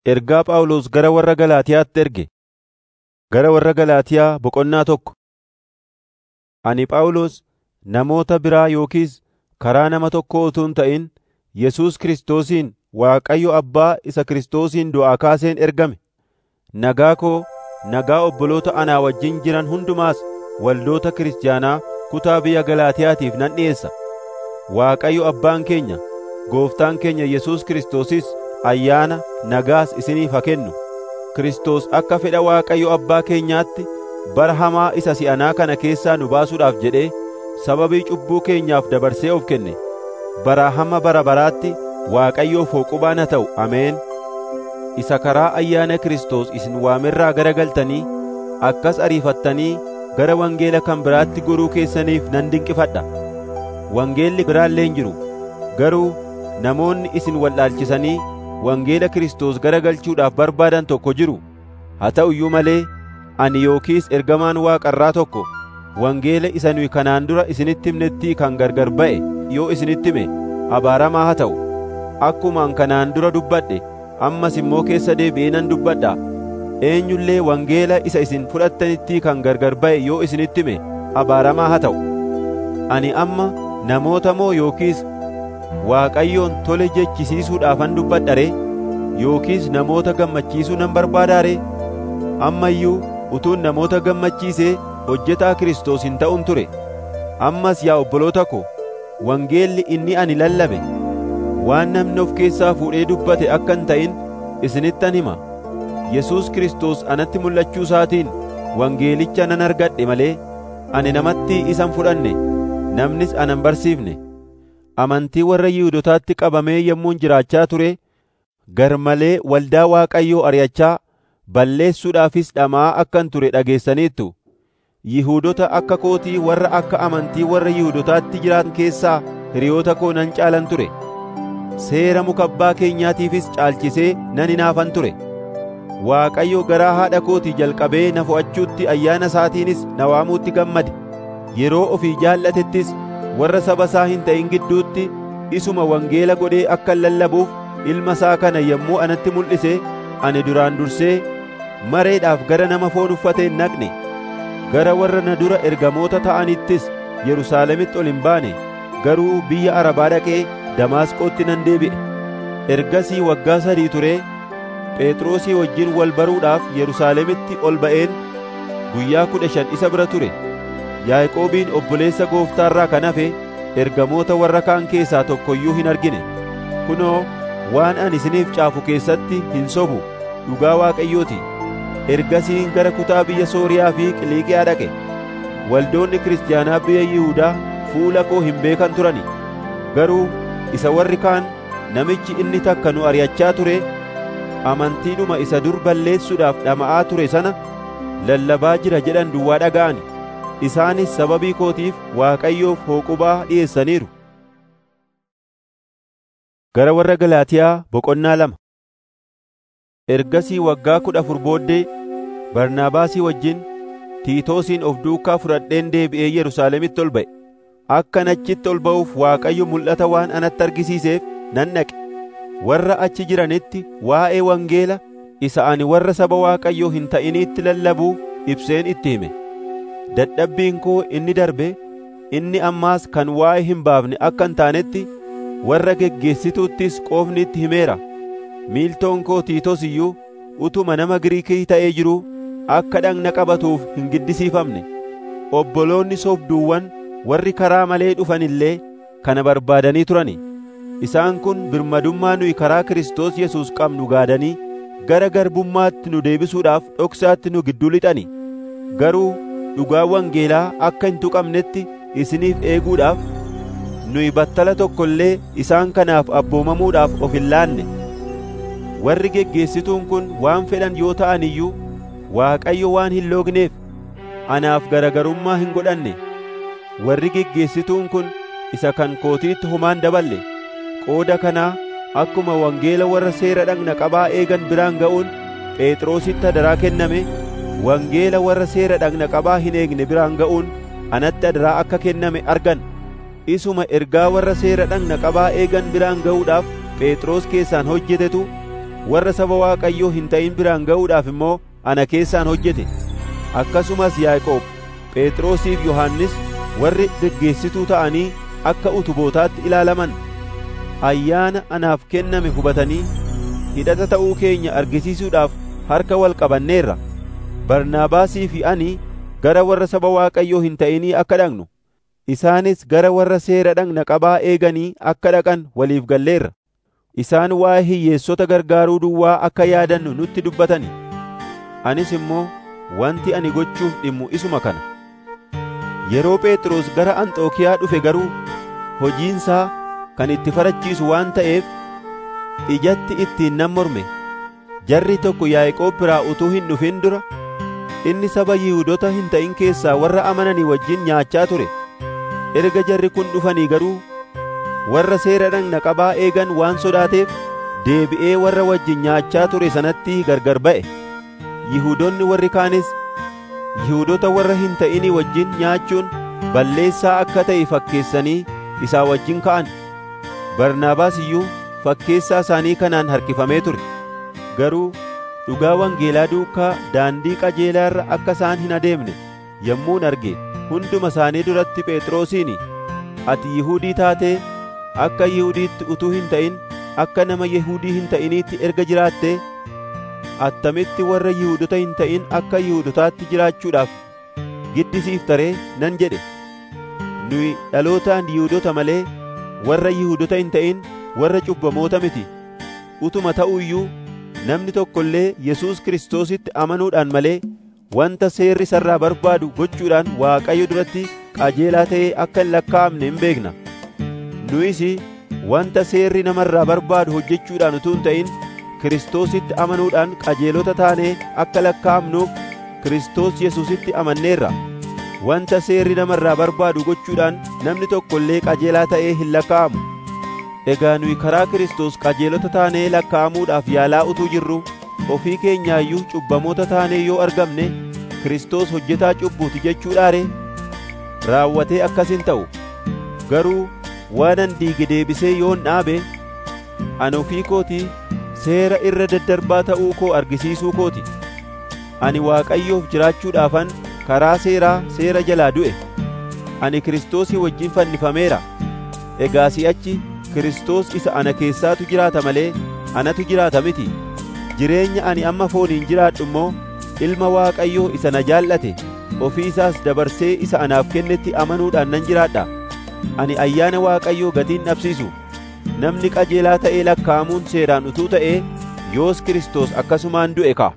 Ergaa Phaawulos gara warra Galaatiyaatti erge. Gara warra Galaatiyaa boqonnaa tokko. Ani Phaawulos namoota biraa yookiis karaa nama tokkoo utuu hin ta'in Yesuus Kiristoosiin Waaqayyo Abbaa isa Kiristoosiin du'aa kaaseen ergame. Nagaa koo, nagaa obboloota anaa wajjin jiran hundumaas waldoota kiristaanaa kutaa biyya Galaatiyaatiif nan dhi'eessa. Waaqayyo Abbaan keenya, Gooftaan keenya Yesuus Kiristoosis ayyaana nagaas isiniif haa kennu. Kiristoos akka fedha Waaqayyo Abbaa keenyaatti bara hamaa isa si'anaa kana keessaa nu baasuudhaaf jedhee sababii cubbuu keenyaaf dabarsee of kenne. Baraa hamma bara baraatti Waaqayyoof hooqubaan haa ta'u. Ameen. Isa karaa ayyaana Kiristoos isin waamerraa garagaltanii akkas ariifattanii gara wangeela kan biraatti goruu keessaniif nan dinqifadha. Wangeelli biraallee hin jiru. Garuu namoonni isin wallaalchisanii wangeela Kiristoos garagalchuudhaaf barbaadan tokko jiru. Haa ta'u iyyuu malee ani yookiis ergamaan Waaqarraa tokko wangeela isa nuyi kanaan dura isinitti himnettii kan gargar ba'e yoo isinitti hime abaaramaa haa ta'u. Akkuma an kanaan dura dubbadhe ammas immoo keessa deebi'ee nan dubbadha. Eenyullee wangeela isa isin fudhattanittii kan gargar ba'e yoo isinitti hime abaaramaa haa ta'u. Ani amma namoota moo yookiis Waaqayyoon tole jechisiisuudhaafan dubbadha ree? Yookiis namoota gammachiisuu nan barbaadaa ree? Amma iyyuu utuun namoota gammachiisee hojjetaa Kiristoos hin ta'un ture. Ammas yaa obboloota ko, wangeelli inni ani lallabe waan namni of keessaa fuudhee dubbate akka hin ta'in isinittan hima. Yesuus Kiristoos anatti mul'achuu isaatiin wangeelicha nan argadhe malee ani namatti isan fudhanne namnis anan barsiifne. Amantii warra Yihuudotaatti qabamee yommuun jiraachaa ture gar malee waldaa Waaqayyoo ari'achaa balleessuudhaafis dhama'aa akkan ture dhageessaniittu. Yihuudota akka kootii warra akka amantii warra Yihuudotaatti jiraatan keessaa hiriyoota koo nan caalan ture. Seera muka abbaa keenyaatiifis caalchisee nan hinaafan ture. Waaqayyo garaa haadha kootii jalqabee na fo'achuutti ayyaana isaatiinis na waamuutti gammade. Yeroo ofii jaallatettis warra saba isaa hin ta'in gidduutti isuma wangeela godhee akka lallabuuf ilma isaa kana yommuu anatti mul'ise ani duraan dursee mareedhaaf gara nama foon uffatee hin naqne. Gara warra na dura ergamoota ta'anittis Yerusaalemitti ol hin baane garuu biyya Arabaa dhaqee Damaasqootti nan deebi'e. Ergasii waggaa sadii turee Phexrosii wajjin wal baruudhaaf Yerusaalemitti ol ba'een guyyaa kudha shan isa bira ture. Yaaqoobiin obboleessa gooftaarraa kan hafe ergamoota warra kaan keessaa tokko iyyuu hin argine. Kunoo waan ani isiniif caafu keessatti hin sobu dhugaa Waaqayyooti. Ergasiin gara kutaa biyya Sooriyaa fi Qiliiqiyaa dhaqe. Waldoonni kiristaanaa biyya Yihuudaa fuula koo hin beekan turani. Garuu isa warri kaan namichi inni takka nu ari'achaa ture amantiidhuma isa dur balleessuudhaaf dhama'aa ture sana lallabaa jira jedhan duwwaa dhaga'ani. Isaanis sababii kootiif Waaqayyoof hooqubaa dhi'eessaniiru. Gara warra Galaatiyaa boqonnaa lama Ergasii waggaa kudha afur booddee Barnaabaasii wajjin Tiitoosiin of duukaa fudhadheen deebi'ee Yerusaalemitti ol ba'e. Akkan achitti ol ba'uuf Waaqayyo mul'ata waan anatti argisiiseef nan dhaqe. Warra achi jiranitti waa'ee wangeela isa ani warra saba Waaqayyoo hin ta'iniitti lallabuu ibseen itti hime. Dadhabbiin koo inni darbe inni ammaas kan waa'ee hin baafne akka hin taanetti warra geggeessituuttis qoofni itti himeera. Miiltoon koo Tiitos iyyuu utuma nama Giriikii ta'ee jiruu akka dhagna qabatuuf hin giddisiifamne. Obboloonni soobduuwwan warri karaa malee dhufan illee kana barbaadanii turani. Isaan kun birmadummaa nuyi karaa Kiristoos Yesuus qabnu gaadanii gara garbummaatti nu deebisuudhaaf dhoksaatti nu gidduu lixani. Garuu dhugaa wangeelaa akka hin tuqamnetti isiniif eeguudhaaf nuyi battala tokko illee isaan kanaaf abboomamuudhaaf of hin laanne. Warri geggeessituun kun waan fedhan yoo ta'an iyyuu Waaqayyo waan hin loogneef anaaf garagarummaa hin godhanne. Warri geggeessituun kun isa kan kootiitti homaan daballe. Qooda kanaa akkuma wangeela warra seera dhagna qabaa eegan biraan ga'uun Phexrositti adaraa kenname wangeela warra seera dhagna qabaa hin eegne biraan ga'uun anatti adaraa akka kenname argan. Isuma ergaa warra seera dhagna qabaa eegan biraan ga'uudhaaf Phexros keessaan hojjetetu warra saba Waaqayyoo hin ta'in biraan ga'uudhaaf immoo ana keessaan hojjete. Akkasumas Yaaqoob, Phexrosiif Yohannis warri geggeessituu ta'anii akka utubootaatti ilaalaman ayyaana anaaf kenname hubatanii hidhata ta'uu keenya argisiisuudhaaf harka wal qabanneerra. Barnaabaasii fi ani gara warra saba Waaqayyoo hin ta'inii akka dhaqnu, isaanis gara warra seera dhagna qabaa eeganii akka dhaqan waliif galleerra. Isaan waa'ee hiyyeessota gargaaruu duwwaa akka yaadannu nutti dubbatani. Anis immoo wanti ani gochuuf dhimmu isuma kana. Yeroo Phexros gara Anxookiyaa dhufe garuu hojiinsaa kan itti farachiisu waan ta'eef ijatti ittiin nan morme. Jarri tokko Yaaqoob biraa utuu hin dhufin dura inni saba Yihuudota hin ta'in keessaa warra amananii wajjin nyaachaa ture. Erga jarri kun dhufanii garuu warra seera dhagna qabaa eegan waan sodaateef deebi'ee warra wajjin nyaachaa ture sanatti gargar ba'e. Yihuudoonni warri kaanis Yihuudota warra hin ta'inii wajjin nyaachuun balleessaa akka ta'e fakkeessanii isaa wajjin ka'an. Barnaabaas iyyuu fakkeessaa isaanii kanaan harkifamee ture. Garuu dhugaa wangeelaa duukaa daandii qajeelaa irra akka isaan hin adeemne yommuun arge hunduma isaanii duratti Phexrosiin ati Yihudii taatee akka Yihudiitti utuu hin ta'in akka nama Yihudii hin ta'iniitti erga jiraattee attamitti warra Yihudota hin ta'in akka Yihudotaatti jiraachuudhaaf giddisiiftaree nan jedhe. Nuyi dhalootaan Yihudota malee warra Yihudota hin ta'in warra cubbamoota miti. Utuma ta'u iyyuu namni tokko illee Yesuus Kiristoositti amanuudhaan malee wanta seerri isarraa barbaadu gochuudhaan Waaqayyo duratti qajeelaa ta'ee akka hin lakkaa'amne hin beekna. Nuyis wanta seerri namarraa barbaadu hojjechuudhaan utuu hin ta'in Kiristoositti amanuudhaan qajeelota taanee akka lakkaa'amnuuf Kiristoos Yesuusitti amanneerra. Wanta seerri namarraa barbaadu gochuudhaan namni tokko illee qajeelaa ta'ee hin lakkaa'amu. Egaa nuyi karaa Kiristoos qajeelota taanee lakkaa'amuudhaaf yaalaa utuu jirru ofii keenyaayyuu cubbamoota taanee yoo argamne Kiristoos hojjetaa cubbuuti jechuudhaare raawwatee akkas hin ta'u. Garuu waanan diige deebisee yoon dhaabe ani ofii kootii seera irra daddarbaa ta'uu koo argisiisuu kooti. Ani Waaqayyoof jiraachuudhaafan karaa seeraa seera jalaa du'e. Ani Kiristoosii wajjin fannifameera. Egaa si'achi Kiristoos isa ana keessaatu jiraata malee anatu jiraata miti. Jireenya ani amma fooniin jiraadhu immoo Ilma Waaqayyoo isa na jaallate ofii isaas dabarsee isa anaaf kennetti amanuudhaan nan jiraadha. Ani ayyaana Waaqayyoo gatiin dhabsiisu. Namni qajeelaa ta'ee lakkaa'amuun seeraan utuu ta'ee yoos Kiristoos akkasumaan du'e ka.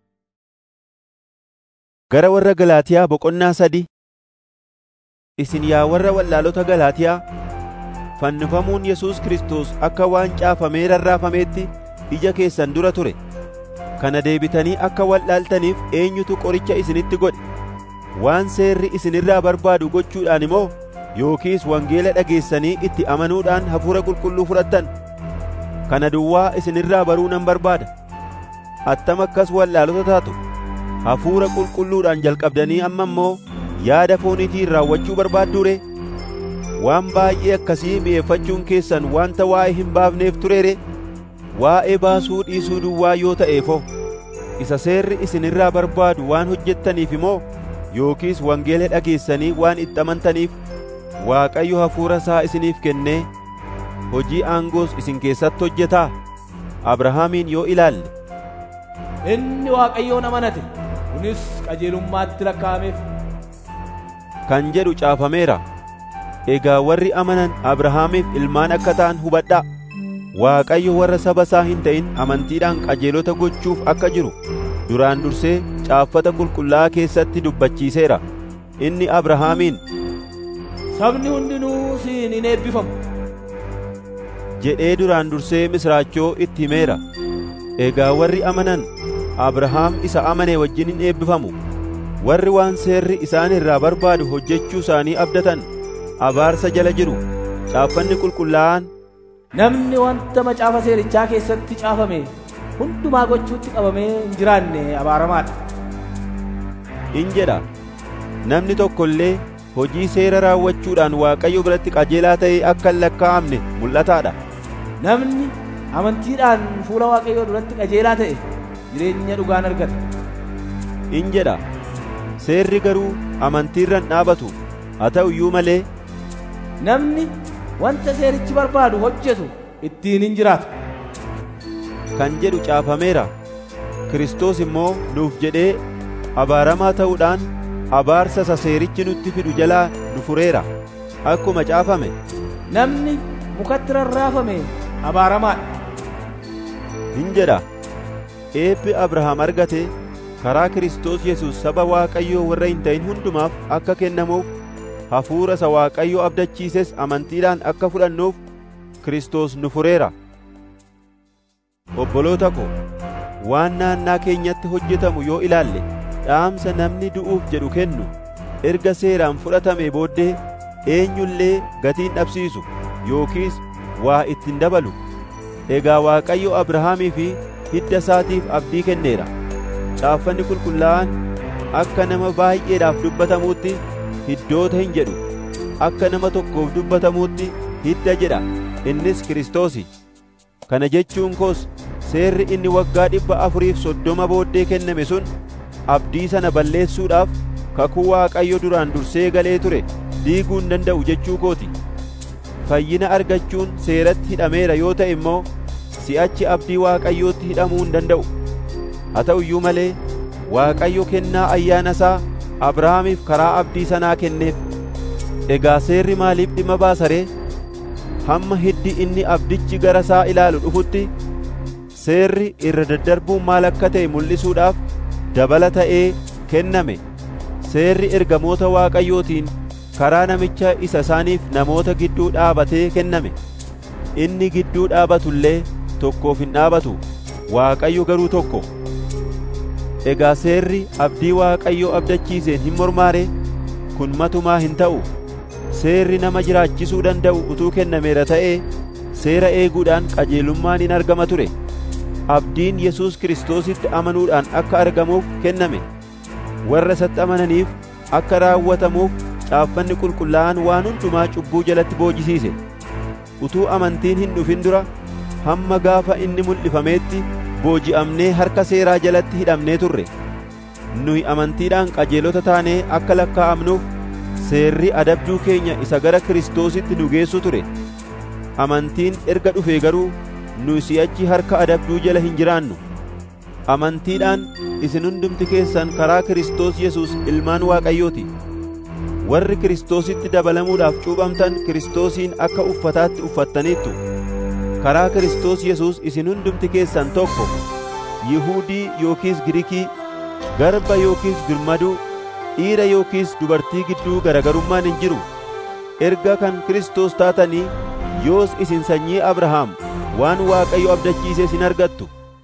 Gara warra Galaatiyaa boqonnaa sadi Isin yaa warra wallaalota Galaatiyaa fannifamuun Yesuus Kiristoos akka waan caafamee rarraafameetti ija keessan dura ture. Kana deebitanii akka wallaaltaniif eenyutu qoricha isinitti godhe? Waan seerri isinirraa barbaadu gochuudhaan immoo yookiis wangeela dhageessanii itti amanuudhaan hafuura qulqulluu fudhattan. Kana duwwaa isinirraa baruu nan barbaada. Attam akkas wallaalota taatu. Hafuura qulqulluudhaan jalqabdanii amma immoo yaada fooniitiin raawwachuu barbaadduu waan baay'ee akkasii mi'eeffachuun keessan wanta waa'ee hin baafneef tureere waa'ee baasuu dhiisuu duwwaa yoo ta'eefoo isa seerri isinirraa barbaadu waan hojjettaniif immoo yookiis wangeela dhageessanii waan itti amantaniif Waaqayyo hafuura isaa isiniif kennee hojii aangoos isin keessatti hojjetaa Abrahaamiin yoo ilaalle Inni Waaqayyoon amanate kunis qajeelummaatti lakkaa'ameef. kan jedhu caafameera. Egaa warri amanan Abrahaamiif ilmaan akka ta'an hubadhaa. Waaqayyo warra saba isaa hin ta'in amantiidhaan qajeelota gochuuf akka jiru duraan dursee caaffata qulqullaa'aa keessatti dubbachiiseera. Inni Abrahaamiin Sabni hundinuu siin hin eebbifamu. jedhee duraan dursee misraachoo itti himeera. Egaa warri amanan Abrahaam isa amane wajjin hin eebbifamu. Warri waan seerri isaan irraa barbaadu hojjechuu isaanii abdatan abaarsa jala jiru. Caaffanni qulqullaa'aan Namni wanta macaafa seerichaa keessatti caafame hundumaa gochuutti qabamee hin jiraanne abaaramaadha. in jedha. Namni tokko illee hojii seera raawwachuudhaan Waaqayyo biratti qajeelaa ta'ee akka hin lakkaa'amne mul'ataadha. Namni amantiidhaan fuula Waaqayyoo duratti qajeelaa ta'e jireenya dhugaan argata. in jedha seerri garuu amantiirra hin dhaabatu haa ta'u iyyuu malee Namni wanta seerichi barbaadu hojjetu ittiin hin jiraatu. kan jedhu caafameera Kiristoos immoo nuuf jedhee abaaramaa ta'uudhaan abaarsa isa seerichi nutti fidu jalaa nu fureera akkuma caafame Namni mukatti rarraafame abaaramaadha. hin jedha eebbi Abrahaam argate karaa Kiristoos Yesuus saba Waaqayyoo warra hin ta'in hundumaaf akka kennamuuf hafuura isa Waaqayyoo abdachiises amantiidhaan akka fudhannuuf Kiristoos nu fureera. Obboloota ko, waan naannaa keenyatti hojjetamu yoo ilaalle dhaamsa namni du'uuf jedhu kennu erga seeraan fudhatamee booddee eenyullee gatiin dhabsiisu yookiis waa ittiin dabalu. Egaa Waaqayyo Abrahaamii fi hidda isaatiif abdii kenneera. Caaffanni qulqullaa'aan akka nama baay'eedhaaf dubbatamuutti hiddoota hin jedhu. Akka nama tokkoof dubbatamuutti hidda jedha. Innis Kiristoosi. Kana jechuun koos seerri inni waggaa dhibba afuriif soddoma booddee kenname sun abdii sana balleessuudhaaf kakuu Waaqayyo duraan dursee galee ture diiguu hin danda'u jechuu kooti. Fayyina argachuun seeratti hidhameera yoo ta'e immoo si'achi abdii Waaqayyootti hidhamuu hin danda'u. Haa ta'u iyyuu malee Waaqayyo kennaa ayyaana isaa Abrahaamiif karaa abdii sanaa kenneef. Egaa seerri maaliif dhimma baasa ree? Hamma hiddi inni abdichi gara isaa ilaalu dhufutti seerri irra daddarbuun maal akka ta'e mul'isuudhaaf dabala ta'ee kenname. Seerri ergamoota Waaqayyootiin karaa namicha isa isaaniif namoota gidduu dhaabatee kenname. Inni gidduu dhaabatu illee tokkoof hin dhaabatu, Waaqayyo garuu tokko. Egaa seerri abdii Waaqayyo abdachiiseen hin mormaare kun matumaa hin ta'u. Seerri nama jiraachisuu danda'u utuu kennameera ta'ee seera eeguudhaan qajeelummaan hin argama ture. Abdiin Yesuus Kiristoositti amanuudhaan akka argamuuf kenname. Warra isatti amananiif akka raawwatamuuf caaffanni qulqullaa'aan waan hundumaa cubbuu jalatti boojisiise. Utuu amantiin hin dhufin dura hamma gaafa inni mul'ifameetti booji'amnee harka seeraa jalatti hidhamnee turre. Nuyi amantiidhaan qajeelota taanee akka lakkaa'amnuuf seerri adabduu keenya isa gara Kiristoositti nu geessu ture. Amantiin erga dhufee garuu nu si'achi harka adabduu jala hin jiraannu. Amantiidhaan isin hundumti keessan karaa Kiristoos Yesuus ilmaan Waaqayyooti. Warri Kiristoositti dabalamuudhaaf cuuphamtan Kiristoosiin akka uffataatti uffattaniittu. Karaa Kiristoos Yesuus isin hundumti keessan tokko, Yihuudii yookiis Girikii, garba yookiis birmaduu, dhiira yookiis dubartii gidduu garagarummaan hin jiru. Erga kan Kiristoos taatanii yoos isin sanyii Abrahaam waan Waaqayyo abdachiise isin argattu.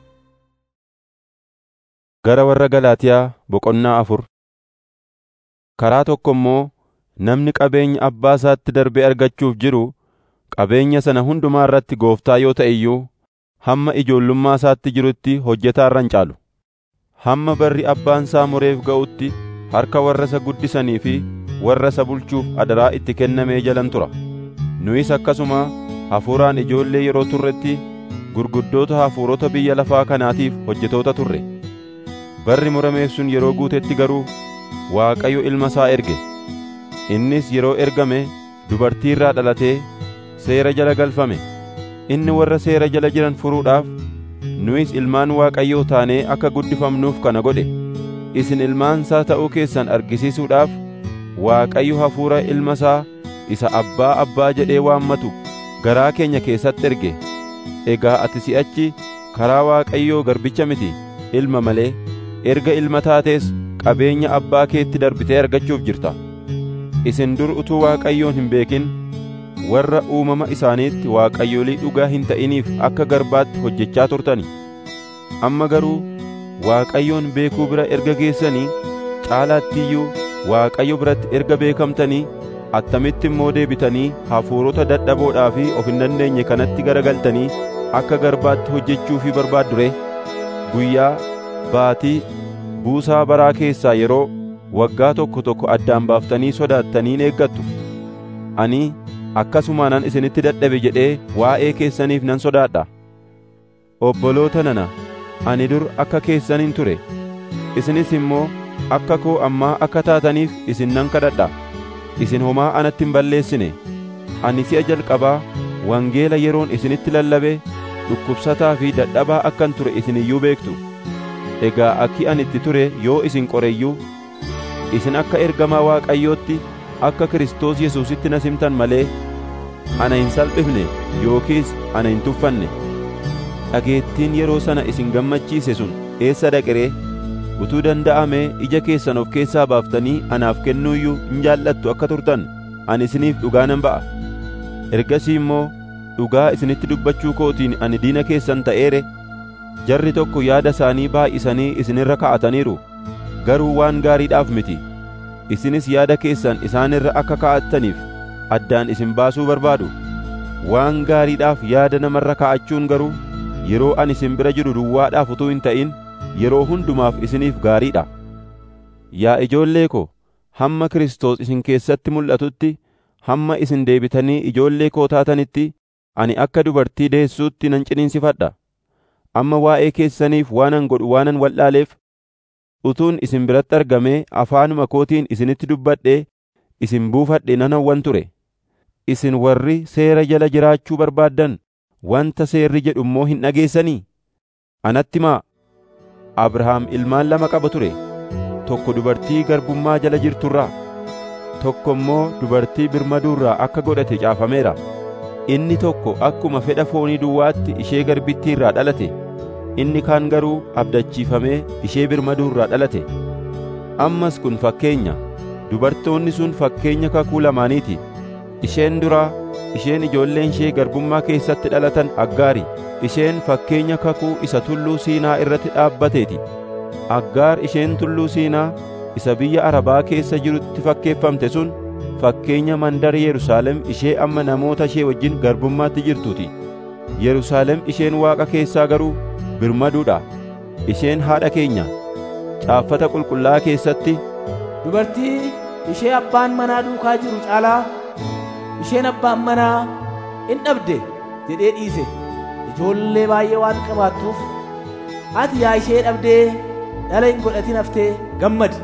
Gara warra Galaatiyaa boqonnaa afur Karaa tokko immoo namni qabeenya abbaa isaatti darbee argachuuf jiru qabeenya sana hundumaa irratti gooftaa yoo ta'e iyyuu hamma ijoollummaa isaatti jirutti hojjetaa irra hin caalu. Hamma barri abbaan isaa mureef ga'utti harka warra isa guddisanii fi warra isa bulchuuf adaraa itti kennamee jalan tura. Nuyis akkasuma hafuuraan ijoollee yeroo turretti gurguddoota hafuurota biyya lafaa kanaatiif hojjetoota turre. Barri murameef sun yeroo guutetti garuu Waaqayyo ilma isaa erge. Innis yeroo ergame dubartii irraa dhalatee seera jala galfame. Inni warra seera jala jiran furuudhaaf nuyis ilmaan Waaqayyoo taanee akka guddifamnuuf kana godhe. Isin ilmaan isaa ta'uu keessan argisiisuudhaaf Waaqayyo hafuura ilma isaa isa abbaa abbaa jedhee waammatu garaa keenya keessatti erge. Egaa ati si'achi karaa Waaqayyoo garbicha miti ilma malee erga ilma taatees qabeenya abbaa keetti darbitee argachuuf jirta. Isin dur utuu Waaqayyoon hin beekin warra uumama isaaniitti waaqayyolii dhugaa hin ta'iniif akka garbaatti hojjechaa turtani. Amma garuu Waaqayyoon beekuu bira erga geessanii caalaattiyyuu Waaqayyo biratti erga beekamtanii attamitti immoo deebitanii hafuurota dadhaboodhaa fi of hin dandeenye kanatti garagaltanii akka garbaatti hojjechuufii barbaaddu ree guyyaa baatii buusaa baraa keessaa yeroo waggaa tokko tokko addaan baaftanii sodaattaniin eeggattu. Ani akkasumaanan isinitti dadhabe jedhee waa'ee keessaniif nan sodaadha. obboloota nana ani dur akka keessaniin ture isinis immoo akka koo ammaa akka taataniif isin nan kadhadha isin homaa anatti hin balleessine ani si'a jalqabaa wangeela yeroon isinitti lallabe dhukkubsataa fi dadhabaa akkan ture isin iyyuu beektu egaa akki ani itti ture yoo isin qoreyyuu isin akka ergamaa waaqayyootti akka Kiristoos Yesuusitti na simtan malee ana hin salphifne yookiis ana hin tuffanne dhageettiin yeroo sana isin gammachiise sun eessa dhaqiree utuu danda'amee ija keessan of keessaa baaftanii anaaf kennuuyyuu hin jaallattu akka turtan ani isiniif dhugaa nan ba'a ergasii immoo dhugaa isinitti dubbachuu kootiin ani diina keessan ta'eere jarri tokko yaada isaanii baay'isanii isinirra ka'ataniiru garuu waan gaariidhaaf miti isinis yaada keessan isaanirra akka ka'attaniif addaan isin baasuu barbaadu waan gaariidhaaf yaada namarra ka'achuun garuu yeroo ani isin bira jiru duwwaadhaaf utuu hin ta'in yeroo hundumaaf isiniif gaariidha yaa ijoollee ko hamma Kiristoos isin keessatti mul'atutti hamma isin deebitanii ijoollee koo taatanitti ani akka dubartii deessuutti nan ciniinsifadha amma waa'ee keessaniif waanan godhu waanan wal'aaleef utuun isin biratti argamee afaanuma kootiin isinitti dubbadhee isin buufadhe nan hawwan ture isin warri seera jala jiraachuu barbaaddan wanta seerri jedhu immoo hin dhageessanii anatti maa abrahaam ilmaan lama qaba ture tokko dubartii garbummaa jala jirturraa tokko immoo dubartii birmaduurraa akka godhate caafameera inni tokko akkuma fedha foonii duwwaatti ishee garbittiirraa dhalate inni kaan garuu abdachiifamee ishee birmaduurraa dhalate ammas kun fakkeenya dubartoonni sun fakkeenya kakuu lamaaniiti isheen duraa isheen ijoolleen ishee garbummaa keessatti dhalatan aggaari isheen fakkeenya kakuu isa tulluu siinaa irratti dhaabbateeti aggaar isheen tulluu siinaa isa biyya arabaa keessa jirutti fakkeeffamte sun fakkeenya mandara yerusaalem ishee amma namoota ishee wajjin garbummaatti jirtuuti yerusaalem isheen waaqa keessaa garuu birmaduudha isheen haadha keenya caaffata qulqullaa'aa keessatti dubartii ishee abbaan manaa duukaa jiru caalaa isheen abbaan manaa in dhabde jedhee dhiise ijoollee baay'ee waan qabaattuuf ati yaa ishee dhabdee dhala hin godhatin haftee gammadi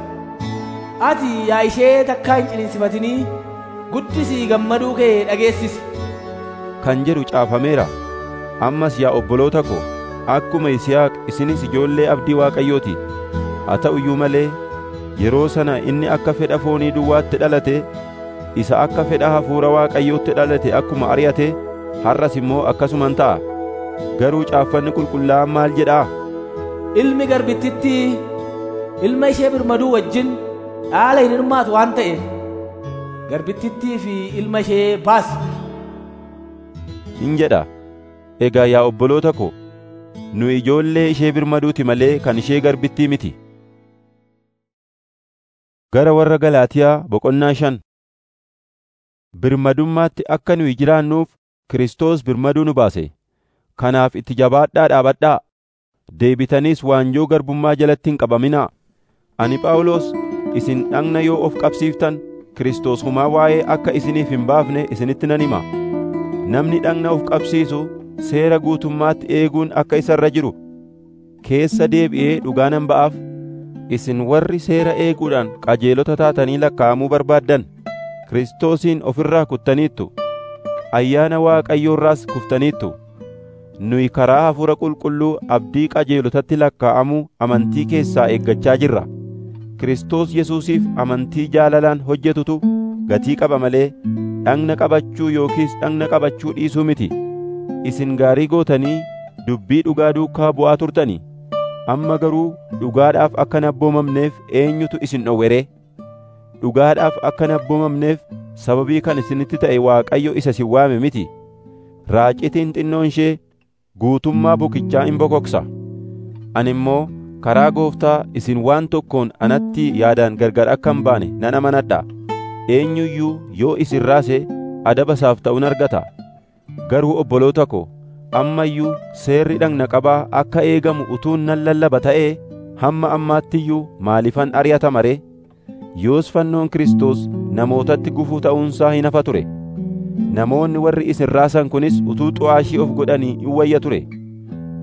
ati yaa ishee takkaa hin ciniinsifatinii guddisii gammaduu kee dhageessisi kan jedhu caafameera ammas yaa obboloota ko akkuma Yisihaaq isinis ijoollee abdii Waaqayyooti haa ta'u iyyuu malee yeroo sana inni akka fedha foonii duwwaatti dhalate isa akka fedha hafuura Waaqayyootti dhalate akkuma ari'ate har'as immoo akkasuman ta'a garuu caaffanni qulqullaa'aan maal jedhaa ilmi garbittitti ilma ishee birmaduu wajjin dhaala hin hirmaatu waan ta'eef garbittittii fi ilma ishee baasi hin jedha egaa yaa obboloota ko nu ijoollee ishee birmaduuti malee kan ishee garbittii miti gara warra Galaatiyaa boqonnaa shan birmadummaatti akka nuyi jiraannuuf Kiristoos birmaduu nu baase kanaaf itti jabaadhaa dhaabadhaa deebitaniis waanjoo garbummaa jalatti hin qabaminaa ani Phaawulos isin dhagna yoo of qabsiiftan Kiristoos humaa waa'ee akka isiniif hin baafne isinitti nan hima namni dhagna of qabsiisu seera guutummaatti eeguun akka isa irra jiru keessa deebi'ee dhugaa nan ba'aaf isin warri seera eeguudhaan qajeelota taatanii lakkaa'amuu barbaaddan Kiristoosiin ofirraa kuttaniittu ayyaana Waaqayyoorraas kuftaniittu nuyi karaa hafuura qulqulluu abdii qajeelotatti lakkaa'amuu amantii keessaa eeggachaa jirra Kiristoos Yesuusiif amantii jaalalaan hojjetutu gatii qaba malee dhagna qabachuu yookiis dhagna qabachuu dhiisuu miti isin gaarii gootanii dubbii dhugaa duukaa bu'aa turtanii amma garuu dhugaadhaaf akka hin abboomamneef eenyutu isin dhowwere dhugaadhaaf akka hin abboomamneef sababii kan isinitti ta'e Waaqayyo isa isin waame miti raacitiin xinnoon ishee guutummaa bukichaa in bokoksa ani immoo karaa gooftaa isin waan tokkoon anatti yaadaan gargar akka hin baane nan amanadha eenyuyyuu yoo isin raase adaba isaaf ta'uun argata garuu obboloota ko amma iyyuu seerri dhagna qabaa akka eegamu utuun nan lallaba ta'ee hamma ammaattiyyuu maalifan ari'atama ree yoos fannoon Kiristoos namootatti gufuu ta'uunsaa hin hafa ture namoonni warri isin raasan kunis utuu xu'aashii of godhanii in wayya ture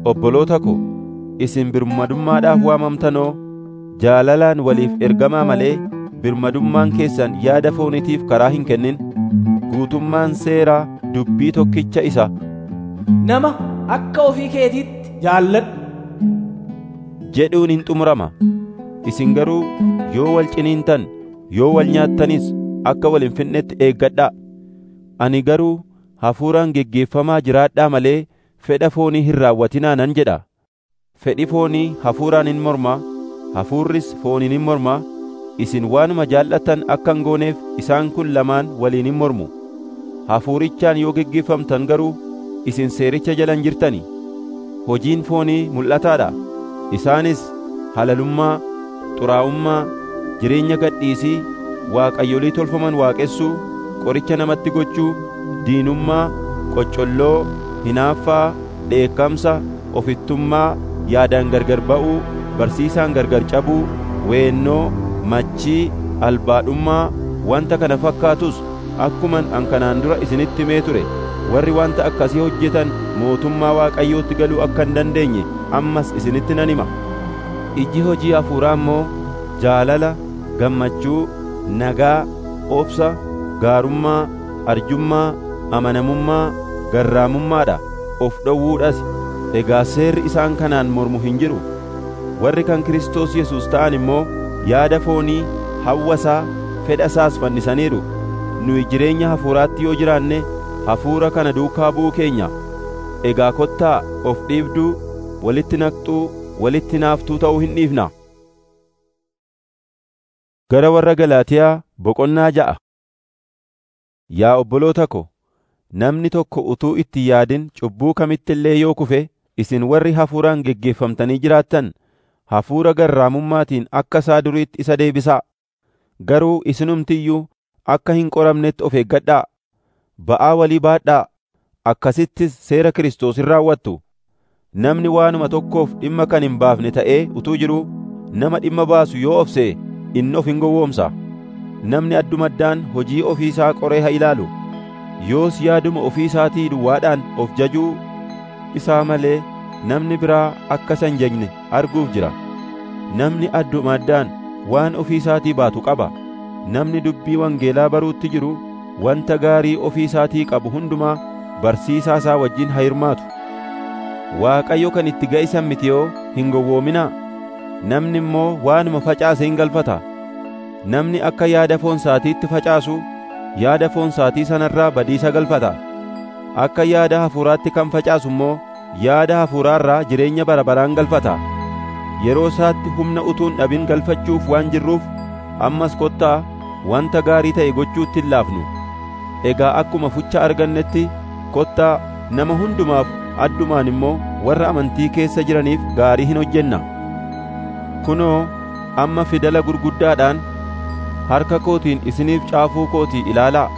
obboloota ko, isin birmadummaadhaaf waamamtanoo jaalalaan waliif ergamaa malee birmadummaan keessan yaada foonitiif karaa hin kennin guutummaan seeraa dubbii tokkicha isa nama akka ofii keetiitti jaalladhu jedhuun hin xumurama isin garuu yoo wal ciniintan yoo wal nyaattanis akka wal hin fixnetti eeggadhaa ani garuu hafuuraan geggeeffamaa jiraadhaa malee fedha foonii hin raawwatinaa nan jedha fedhi foonii hafuuraan hin morma hafuurris fooniin hin morma isin waanuma jaallattan akka hin gooneef isaan kun lamaan waliin hin mormu hafuurichaan yoo geggeeffamtan garuu isin seericha jalan jirtani hojiin foonii mul'ataadha isaanis halalummaa xuraa'ummaa jireenya gadhiisii waaqayyolii tolfaman waaqessuu qoricha namatti gochuu diinummaa qoccolloo hinaaffaa dheekkamsa ofittummaa yaadaan gargar ba'uu barsiisaan gargar cabuu weennoo machii albaadhummaa wanta kana fakkaatus akkuman an kanaan dura isinitti himee ture warri wanta akkasii hojjetan mootummaa waaqayyootti galuu akka hin dandeenye ammas isinitti nan hima iji hojii hafuuraa immoo jaalala gammachuu nagaa obsa gaarummaa arjummaa amanamummaa garraamummaadha of dhowwuudhas egaa seerri isaan kanaan mormu hin jiru warri kan Kiristoos Yesuus ta'an immoo yaada foonii hawwasaa fedha isaas fannisaniiru nuyi jireenya hafuuraatti yoo jiraanne hafuura kana duukaa bu'uu keenya egaa kottaa of dhiibduu walitti naqxuu walitti naaftuu ta'uu hin dhiifna gara warra Galaatiyaa boqonnaa ja'a yaa obboloota ko namni tokko utuu itti yaadin cubbuu kamitti illee yoo kufe isin warri hafuuraan geggeeffamtanii jiraattan hafuura garraamummaatiin akka isaa duriitti isa deebisaa garuu isinumtiyyuu akka hin qoramnetti of eeggadhaa ba'aa walii baadhaa akkasittis seera Kiristoos hin raawwattu namni waanuma tokkoof dhimma kan hin baafne ta'ee utuu jiruu nama dhimma baasu yoo of se'e inni of hin gowwoomsa namni addumaddaan hojii ofii isaa qoree haa ilaalu yoos yaaduma ofii isaatii duwwaadhaan of jajuu isaa malee namni biraa akka isa hin jajne arguuf jira namni addumaddaan waan ofii isaatii baatu qaba namni dubbii wangeelaa baruutti jiru wanta gaarii ofii isaatii qabu hundumaa barsiisaa isaa wajjin haa hirmaatu waaqayyo kan itti ga'isan miti yoo hin gowwoominaa namni immoo waanuma facaase hin galfata namni akka yaada foon isaatiitti facaasu yaada foon isaatii sanarraa badiisa galfata akka yaada hafuuraatti kan facaasu immoo yaada hafuuraarraa jireenya bara baraan galfata yeroo isaatti humna utuun dhabin galfachuuf waan jirruuf ammas kottaa wanta gaarii ta'e gochuutti hin laafnu egaa akkuma fucha argannetti kottaa nama hundumaaf addumaan immoo warra amantii keessa jiraniif gaarii hin hojjenna kunoo amma fidala gurguddaadhaan harka kootiin isiniif caafuu kootii ilaalaa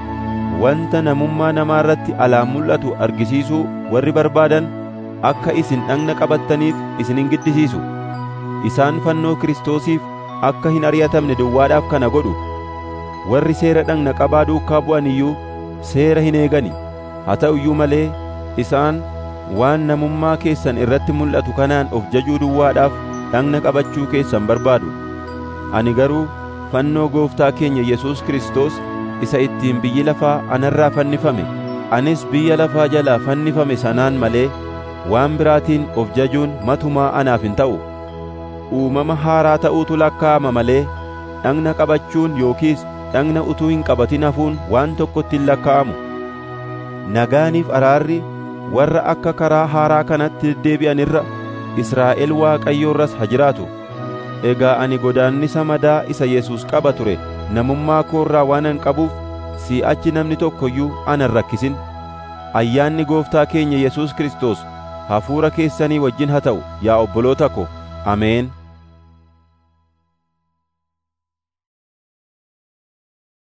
wanta namummaa namaa irratti alaan mul'atu argisiisuu warri barbaadan akka isin dhagna qabattaniif isin hin giddisiisu isaan fannoo Kiristoosiif akka hin ari'atamne duwwaadhaaf kana godhu warri seera dhagna qabaa duukaa bu'an iyyuu seera hin eegani haa ta'u iyyuu malee isaan waan namummaa keessan irratti mul'atu kanaan of jajuu duwwaadhaaf dhagna qabachuu keessan barbaadu ani garuu fannoo gooftaa keenya Yesuus Kiristoos isa ittiin biyyi lafaa anarraa fannifame anis biyya lafaa jalaa fannifame sanaan malee waan biraatiin of jajuun matumaa anaaf hin ta'u uumama haaraa ta'uutu lakkaa'ama malee dhagna qabachuun yookiis dhagna utuu hin qabatin hafuun waan tokkotti hin lakkaa'amu nagaaniif araarri warra akka karaa haaraa kanatti deddeebi'an irra Israa'el Waaqayyoorras haa jiraatu egaa ani godaannisa madaa isa Yesuus qaba ture namummaa koorraa waanan qabuuf si'achi namni tokko iyyuu ana hin rakkisin ayyaanni gooftaa keenya Yesuus Kiristoos hafuura keessanii wajjin haa ta'u yaa obboloota ko ameen